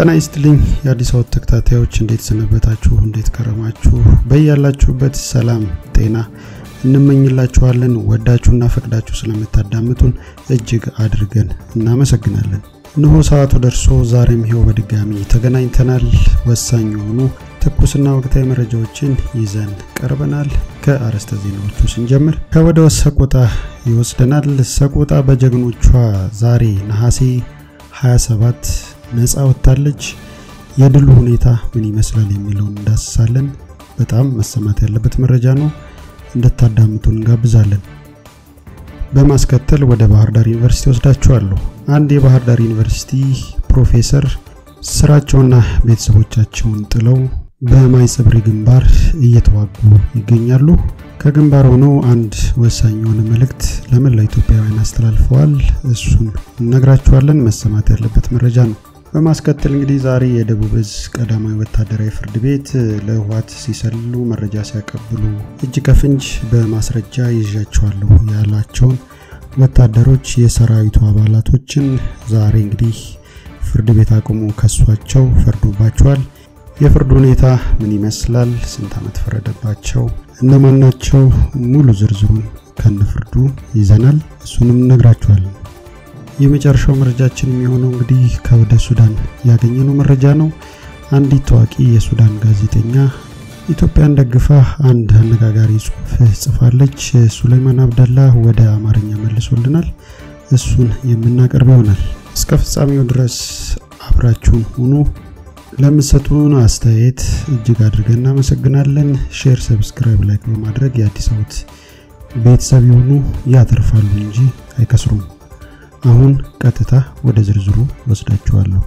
ጤና ይስጥልኝ የአዲስ አበባ ተከታታዮች፣ እንዴት ሰነበታችሁ? እንዴት ከረማችሁ? በያላችሁበት ሰላም ጤና እንመኝላችኋለን። ወዳችሁና ፈቅዳችሁ ስለምታዳምጡን እጅግ አድርገን እናመሰግናለን። እነሆ ሰዓቱ ደርሶ ዛሬም ይሄው በድጋሚ ተገናኝተናል። ወሳኝ የሆኑ ትኩስና ወቅታዊ መረጃዎችን ይዘን ቀርበናል። ከአርዕስተ ዜናዎቹ ስንጀምር ከወደ ሰቆጣ ይወስደናል። ሰቆጣ በጀግኖቿ ዛሬ ነሐሴ 27 ነፃ ወጥታለች። የድሉ ሁኔታ ምን ይመስላል የሚለውን እንዳስሳለን። በጣም መሰማት ያለበት መረጃ ነው፣ እንድታዳምጡን እንጋብዛለን። በማስከተል ወደ ባህር ዳር ዩኒቨርሲቲ ወስዳችኋለሁ። አንድ የባህር ዳር ዩኒቨርሲቲ ፕሮፌሰር ስራቸውና ቤተሰቦቻቸውን ጥለው በማይጸብሪ ግንባር እየተዋጉ ይገኛሉ። ከግንባር ሆነው አንድ ወሳኝ የሆነ መልእክት ለመላው ኢትዮጵያውያን አስተላልፈዋል። እሱን እነግራችኋለን። መሰማት ያለበት መረጃ ነው። በማስከተል እንግዲህ ዛሬ የደቡብ እዝ ቀዳማዊ ወታደራዊ ፍርድ ቤት ለህወሓት ሲሰልሉ መረጃ ሲያቀብሉ እጅ ከፍንጅ በማስረጃ ይዣቸዋለሁ ያላቸውን ወታደሮች የሰራዊቱ አባላቶችን ዛሬ እንግዲህ ፍርድ ቤት አቁሞ ከሷቸው ፈርዶባቸዋል። የፍርዱ ሁኔታ ምን ይመስላል? ስንት ዓመት ፈረደባቸው? እነማን ናቸው? ሙሉ ዝርዝሩን ከነፍርዱ ይዘናል። እሱንም እነግራችኋለን። የመጨረሻው መረጃችን የሚሆነው እንግዲህ ከወደ ሱዳን ያገኘነው መረጃ ነው። አንዲት ታዋቂ የሱዳን ጋዜጠኛ ኢትዮጵያን ደግፋ አንድ አነጋጋሪ ጽሑፍ ጽፋለች። ሱሌማን አብደላ ወደ አማርኛ መልሶልናል። እሱን የምናቀርብ ይሆናል። እስከ ፍጻሜው ድረስ አብራችሁን ሁኑ። ለምትሰጡን አስተያየት እጅግ አድርገን እናመሰግናለን። ሼር፣ ሰብስክራይብ፣ ላይክ በማድረግ የአዲስ አበባ ቤተሰብ የሆኑ ያተርፋሉ እንጂ አይከስሩም። አሁን ቀጥታ ወደ ዝርዝሩ ወስዳችኋለሁ።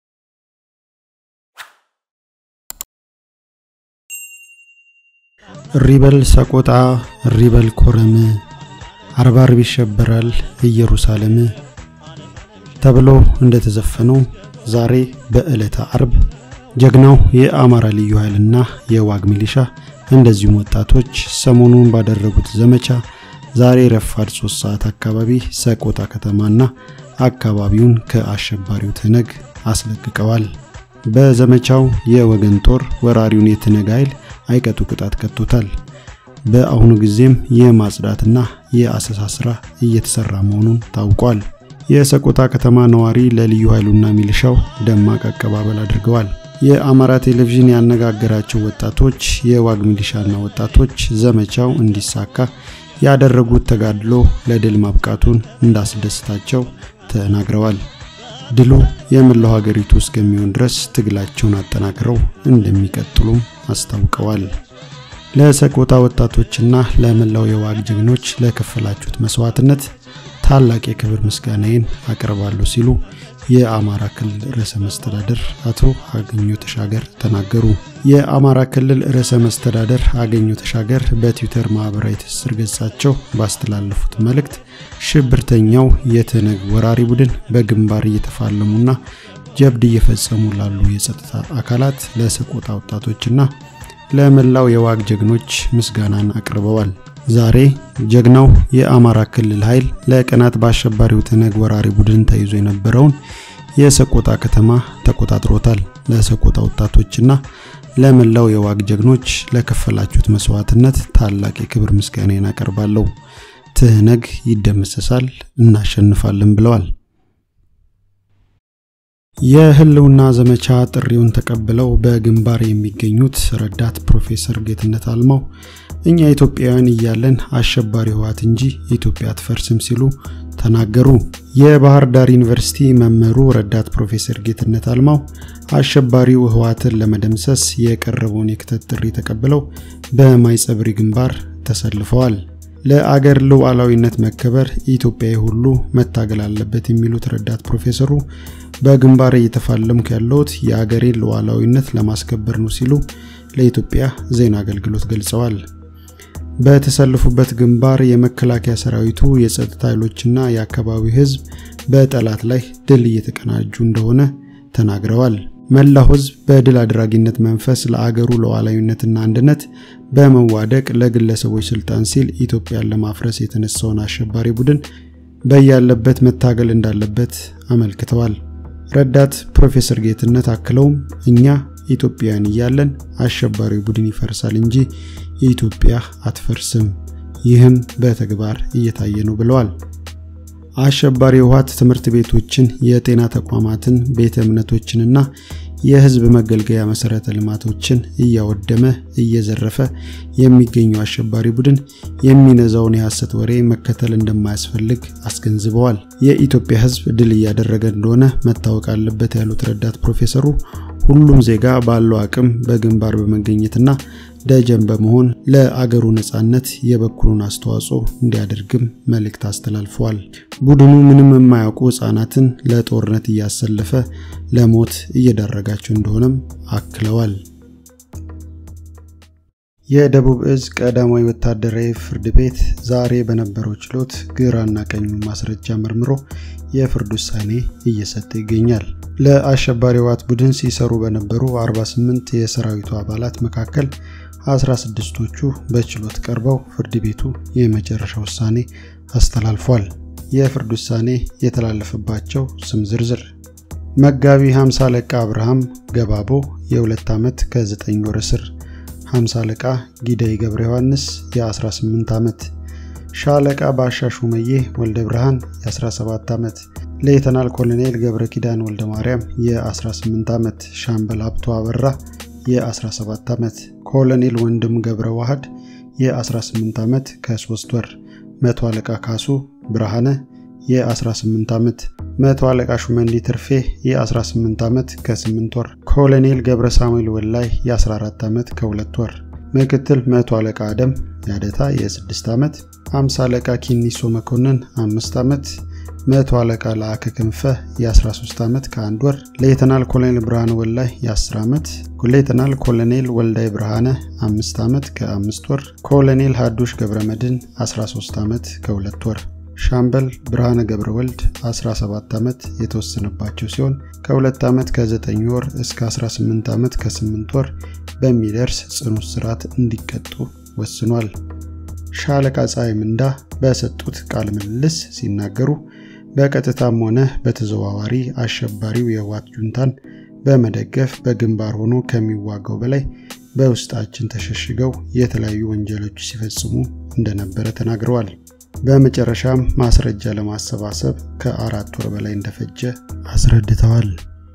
ሪበል ሰቆጣ፣ ሪበል ኮረም፣ አርባ አርብ ይሸበራል ኢየሩሳሌም ተብሎ እንደተዘፈነው ዛሬ በዕለተ አርብ ጀግናው የአማራ ልዩ ኃይልና የዋግ ሚሊሻ እንደዚሁም ወጣቶች ሰሞኑን ባደረጉት ዘመቻ ዛሬ ረፋድ 3 ሰዓት አካባቢ ሰቆጣ ከተማና አካባቢውን ከአሸባሪው ትነግ አስለቅቀዋል። በዘመቻው የወገን ጦር ወራሪውን የትነግ ኃይል አይቀጡ ቅጣት ቀጥቶታል። በአሁኑ ጊዜም የማጽዳትና የአሰሳ ስራ እየተሰራ መሆኑን ታውቋል። የሰቆጣ ከተማ ነዋሪ ለልዩ ኃይሉና ሚሊሻው ደማቅ አቀባበል አድርገዋል። የአማራ ቴሌቪዥን ያነጋገራቸው ወጣቶች የዋግ ሚሊሻና ወጣቶች ዘመቻው እንዲሳካ ያደረጉት ተጋድሎ ለድል ማብቃቱን እንዳስደስታቸው ተናግረዋል። ድሉ የመላው ሀገሪቱ እስከሚሆን ድረስ ትግላቸውን አጠናክረው እንደሚቀጥሉም አስታውቀዋል። ለሰቆጣ ወጣቶችና ለመላው የዋግ ጀግኖች ለከፈላችሁት መስዋዕትነት ታላቅ የክብር ምስጋናዬን አቀርባለሁ ሲሉ የአማራ ክልል ርዕሰ መስተዳደር አቶ አገኘሁ ተሻገር ተናገሩ። የአማራ ክልል ርዕሰ መስተዳደር አገኘሁ ተሻገር በትዊተር ማህበራዊ ትስስር ገጻቸው ባስተላለፉት መልእክት ሽብርተኛው የትነግ ወራሪ ቡድን በግንባር እየተፋለሙና ጀብድ እየፈጸሙ ላሉ የጸጥታ አካላት ለሰቆጣ ወጣቶችና ለመላው የዋግ ጀግኖች ምስጋናን አቅርበዋል። ዛሬ ጀግናው የአማራ ክልል ኃይል ለቀናት በአሸባሪው ትነግ ወራሪ ቡድን ተይዞ የነበረውን የሰቆጣ ከተማ ተቆጣጥሮታል። ለሰቆጣ ወጣቶችና ለመላው የዋግ ጀግኖች ለከፈላችሁት መስዋዕትነት ታላቅ የክብር ምስጋናን አቀርባለሁ። ትህነግ ይደመሰሳል፣ እናሸንፋለን ብለዋል። የህልውና ዘመቻ ጥሪውን ተቀብለው በግንባር የሚገኙት ረዳት ፕሮፌሰር ጌትነት አልማው እኛ ኢትዮጵያውያን እያለን አሸባሪ ህወሓት እንጂ ኢትዮጵያ አትፈርስም ሲሉ ተናገሩ። የባህር ዳር ዩኒቨርሲቲ መምህሩ ረዳት ፕሮፌሰር ጌትነት አልማው አሸባሪው ህወሓትን ለመደምሰስ የቀረበውን የክተት ጥሪ ተቀብለው በማይጸብሪ ግንባር ተሰልፈዋል። ለአገር ሉዓላዊነት መከበር ኢትዮጵያዊ ሁሉ መታገል አለበት የሚሉት ረዳት ፕሮፌሰሩ በግንባር እየተፋለምኩ ያለሁት የአገሬን ሉዓላዊነት ለማስከበር ነው ሲሉ ለኢትዮጵያ ዜና አገልግሎት ገልጸዋል። በተሰለፉበት ግንባር የመከላከያ ሰራዊቱ የጸጥታ ኃይሎችና የአካባቢው ህዝብ በጠላት ላይ ድል እየተቀናጁ እንደሆነ ተናግረዋል። መላው ህዝብ በድል አድራጊነት መንፈስ ለአገሩ ሉዓላዊነትና አንድነት በመዋደቅ ለግለሰቦች ስልጣን ሲል ኢትዮጵያን ለማፍረስ የተነሳውን አሸባሪ ቡድን በያለበት መታገል እንዳለበት አመልክተዋል። ረዳት ፕሮፌሰር ጌትነት አክለውም እኛ ኢትዮጵያውያን እያለን አሸባሪው ቡድን ይፈርሳል እንጂ ኢትዮጵያ አትፈርስም፣ ይህም በተግባር እየታየ ነው ብለዋል። አሸባሪ ህወሓት ትምህርት ቤቶችን፣ የጤና ተቋማትን፣ ቤተ እምነቶችንና የህዝብ መገልገያ መሰረተ ልማቶችን እያወደመ እየዘረፈ የሚገኘው አሸባሪ ቡድን የሚነዛውን የሐሰት ወሬ መከተል እንደማያስፈልግ አስገንዝበዋል። የኢትዮጵያ ህዝብ ድል እያደረገ እንደሆነ መታወቅ አለበት ያሉት ረዳት ፕሮፌሰሩ ሁሉም ዜጋ ባለው አቅም በግንባር በመገኘትና ደጀን በመሆን ለአገሩ ነጻነት የበኩሉን አስተዋጽኦ እንዲያደርግም መልእክት አስተላልፈዋል። ቡድኑ ምንም የማያውቁ ህጻናትን ለጦርነት እያሰለፈ ለሞት እየዳረጋቸው እንደሆነም አክለዋል። የደቡብ እዝ ቀዳማዊ ወታደራዊ ፍርድ ቤት ዛሬ በነበረው ችሎት ግራና ቀኙ ማስረጃ መርምሮ የፍርድ ውሳኔ እየሰጠ ይገኛል። ለአሸባሪ ህወሓት ቡድን ሲሰሩ በነበሩ 48 የሰራዊቱ አባላት መካከል 16ቶቹ በችሎት ቀርበው ፍርድ ቤቱ የመጨረሻ ውሳኔ አስተላልፏል። የፍርድ ውሳኔ የተላለፈባቸው ስም ዝርዝር መጋቢ 50 አለቃ አብርሃም ገባቦ የ2 ዓመት ከ9 ወር እስር፣ 50 አለቃ ጊዳይ ገብረ ዮሐንስ የ18 ዓመት፣ ሻለቃ ባሻ ሹመዬ ወልደ ብርሃን የ17 ዓመት፣ ሌተናል ኮሎኔል ገብረ ኪዳን ወልደ ማርያም የ18 ዓመት፣ ሻምበል ሀብቶ አበራ የ17 ዓመት፣ ኮሎኔል ወንድም ገብረ ዋህድ የ18 ዓመት ከ3 ወር፣ መቶ አለቃ ካሱ ብርሃነ የ18 ዓመት፣ መቶ አለቃ ሹመንዲ ትርፌ የ18 ዓመት ከ8 ወር፣ ኮሎኔል ገብረ ሳሙኤል ወላይ የ14 ዓመት ከ2 ወር፣ ምክትል መቶ አለቃ አደም ያደታ የ6 ዓመት፣ 50 አለቃ ኪኒሶ መኮንን 5 ዓመት፣ መቶ አለቃ ለአከ ክንፈ የ13 ዓመት ከ1 ወር፣ ሌተናል ኮሎኔል ብርሃነ ወላይ የ10 ዓመት፣ ሌተናል ኮሎኔል ወልዳይ ብርሃነ 5 ዓመት ከ5 ወር፣ ኮሎኔል ሀዱሽ ገብረ መድን 13 ዓመት ከ2 ወር ሻምበል ብርሃነ ገብረ ወልድ 17 ዓመት የተወሰነባቸው ሲሆን ከ2 ዓመት ከ9 ወር እስከ 18 ዓመት ከ8 ወር በሚደርስ ጽኑ እስራት እንዲቀጡ ወስኗል። ሻለቃ ፀሐይ ምንዳ በሰጡት ቃለ ምልልስ ሲናገሩ በቀጥታም ሆነ በተዘዋዋሪ አሸባሪው የህወሓት ጁንታን በመደገፍ በግንባር ሆኖ ከሚዋጋው በላይ በውስጣችን ተሸሽገው የተለያዩ ወንጀሎች ሲፈጽሙ እንደነበረ ተናግረዋል። በመጨረሻም ማስረጃ ለማሰባሰብ ከአራት ወር በላይ እንደፈጀ አስረድተዋል።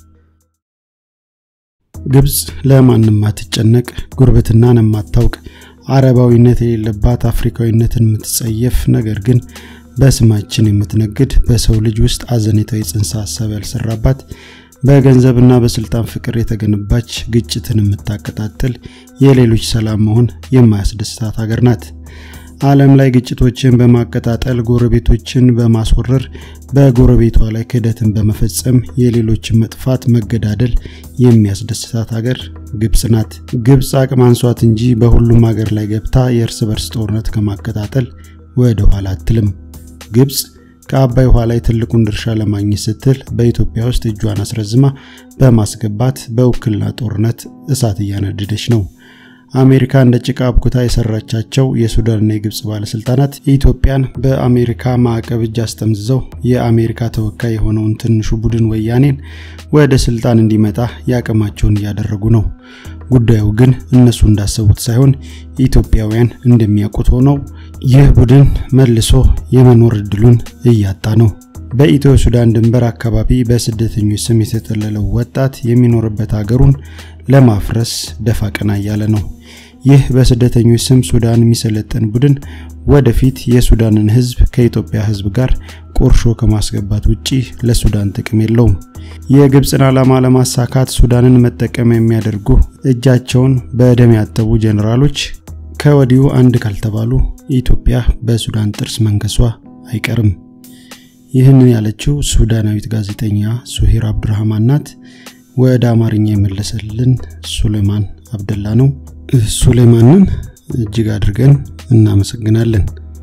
ግብፅ ለማንም አትጨነቅ፣ ጉርብትናን የማታውቅ አረባዊነት የሌለባት አፍሪካዊነትን የምትጸየፍ ነገር ግን በስማችን የምትነግድ በሰው ልጅ ውስጥ አዘኔታዊ ጽንሰ ሀሳብ ያልሰራባት በገንዘብና በስልጣን ፍቅር የተገነባች ግጭትን የምታቀጣጥል የሌሎች ሰላም መሆን የማያስደስታት ሀገር ናት። ዓለም ላይ ግጭቶችን በማቀጣጠል ጎረቤቶችን በማስወረር በጎረቤቷ ላይ ክህደትን በመፈጸም የሌሎችን መጥፋት መገዳደል የሚያስደስታት ሀገር ግብፅ ናት። ግብፅ አቅም አንሷት እንጂ በሁሉም ሀገር ላይ ገብታ የእርስ በርስ ጦርነት ከማቀጣጠል ወደ ኋላ አትልም። ግብፅ ከአባይ ውሃ ላይ ትልቁን ድርሻ ለማግኘት ስትል በኢትዮጵያ ውስጥ እጇን አስረዝማ በማስገባት በውክልና ጦርነት እሳት እያነደደች ነው። አሜሪካ እንደ ጭቃ አብኩታ የሰራቻቸው የሱዳንና የግብፅ ባለስልጣናት ኢትዮጵያን በአሜሪካ ማዕቀብ እጅ አስጠምዝዘው የአሜሪካ ተወካይ የሆነውን ትንሹ ቡድን ወያኔን ወደ ስልጣን እንዲመጣ ያቅማቸውን እያደረጉ ነው። ጉዳዩ ግን እነሱ እንዳሰቡት ሳይሆን ኢትዮጵያውያን እንደሚያውቁት ሆነው ይህ ቡድን መልሶ የመኖር እድሉን እያጣ ነው። በኢትዮ ሱዳን ድንበር አካባቢ በስደተኞች ስም የተጠለለው ወጣት የሚኖርበት ሀገሩን ለማፍረስ ደፋ ቀና እያለ ነው። ይህ በስደተኞች ስም ሱዳን የሚሰለጥን ቡድን ወደፊት የሱዳንን ሕዝብ ከኢትዮጵያ ሕዝብ ጋር ቁርሾ ከማስገባት ውጪ ለሱዳን ጥቅም የለውም። የግብፅን ዓላማ ለማሳካት ሱዳንን መጠቀም የሚያደርጉ እጃቸውን በደም ያጠቡ ጀኔራሎች ከወዲሁ አንድ ካልተባሉ ኢትዮጵያ በሱዳን ጥርስ መንከሷ አይቀርም። ይህንን ያለችው ሱዳናዊት ጋዜጠኛ ሱሂር አብዱራህማን ናት። ወደ አማርኛ የመለሰልን ሱሌማን አብደላ ነው። ሱሌማንን እጅግ አድርገን እናመሰግናለን።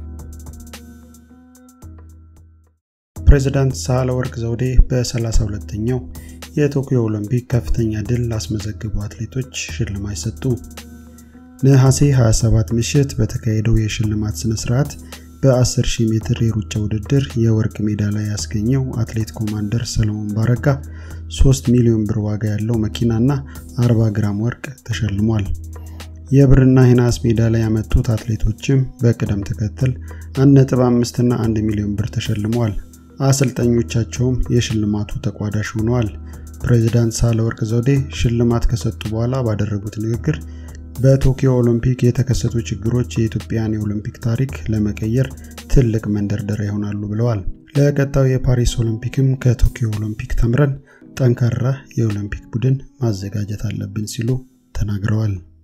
ፕሬዚዳንት ሳህለወርቅ ዘውዴ በ32ኛው የቶኪዮ ኦሎምፒክ ከፍተኛ ድል ላስመዘግቡ አትሌቶች ሽልማት ሰጡ። ነሐሴ 27 ምሽት በተካሄደው የሽልማት ስነ ስርዓት በ10 ሺህ ሜትር የሩጫ ውድድር የወርቅ ሜዳሊያ ያስገኘው አትሌት ኮማንደር ሰለሞን ባረጋ 3 ሚሊዮን ብር ዋጋ ያለው መኪናና 40 ግራም ወርቅ ተሸልሟል። የብርና የነሐስ ሜዳሊያ ያመጡት አትሌቶችም በቅደም ተከተል 1.5 እና 1 ሚሊዮን ብር ተሸልመዋል። አሰልጣኞቻቸውም የሽልማቱ ተቋዳሽ ሆነዋል። ፕሬዚዳንት ሳህለወርቅ ዘውዴ ሽልማት ከሰጡ በኋላ ባደረጉት ንግግር በቶኪዮ ኦሎምፒክ የተከሰቱ ችግሮች የኢትዮጵያን የኦሎምፒክ ታሪክ ለመቀየር ትልቅ መንደርደሪያ ይሆናሉ ብለዋል። ለቀጣዩ የፓሪስ ኦሎምፒክም ከቶኪዮ ኦሎምፒክ ተምረን ጠንካራ የኦሎምፒክ ቡድን ማዘጋጀት አለብን ሲሉ ተናግረዋል።